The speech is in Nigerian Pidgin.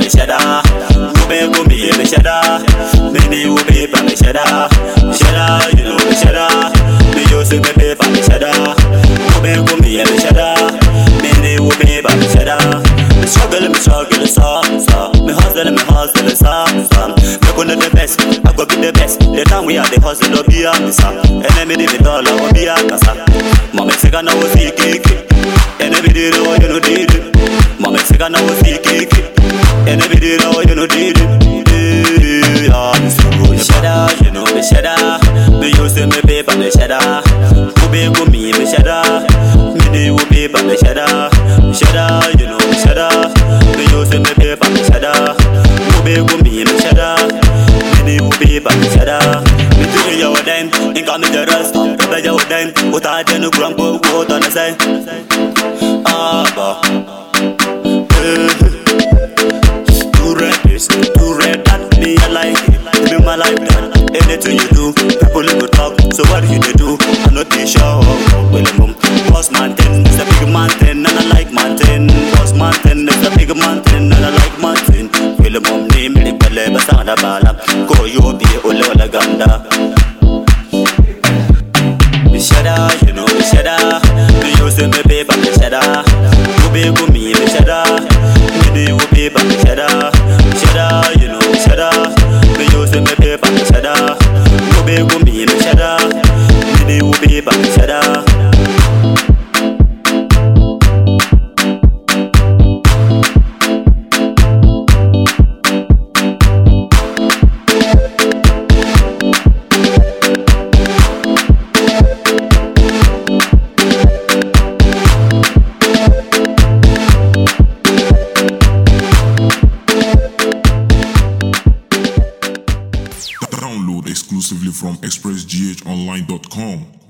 me shada. Ube go me me shada. Mini ube pa me shada. Shada, you know me shada. Me use me pay pa me shada. Ube go me me shada. Mini ube pa me shada. Me struggle, me struggle, so so. Me hustle, me hustle, so so. Me gonna the best, I go be the best. The time we are the hustle, no be a missa. Enemy di me dollar, no be a kasa. Mama say gonna was the cake. Enemy di know you know did it. Mama say gonna was the cake. Enemy di know you know did it. Yeah, me so good. Shada, you know me shada. Me use me paper, me shada. Ube go me, me shada. Me di ube pa me shada. Shada, you know me shada. Me use me paper, me shada. Ube go me, me shada. Me di ube pa me shada. Me do your dime, inka me the rest. Be your dime, uta jenu grumpo, go to the side. Ah, ba. Eh. Too red this, too red that Me I like it, live my life that Anything you do, people will talk So what you they do, I'm not too sure Well, mum, boss mountain is a big mountain And I like mountain Boss mountain is a big mountain And I like mountain Well, mum, name me the belle Basada bala Go yo be ole ole ganda Me shada, you know me shada Me use me paper, me shada Ube go me, me shada Me do you paper, me shada Shada, you know me shada Me use me paper, me shada Ube go me, me shada Me do you paper, me shada Download exclusively from expressghonline.com.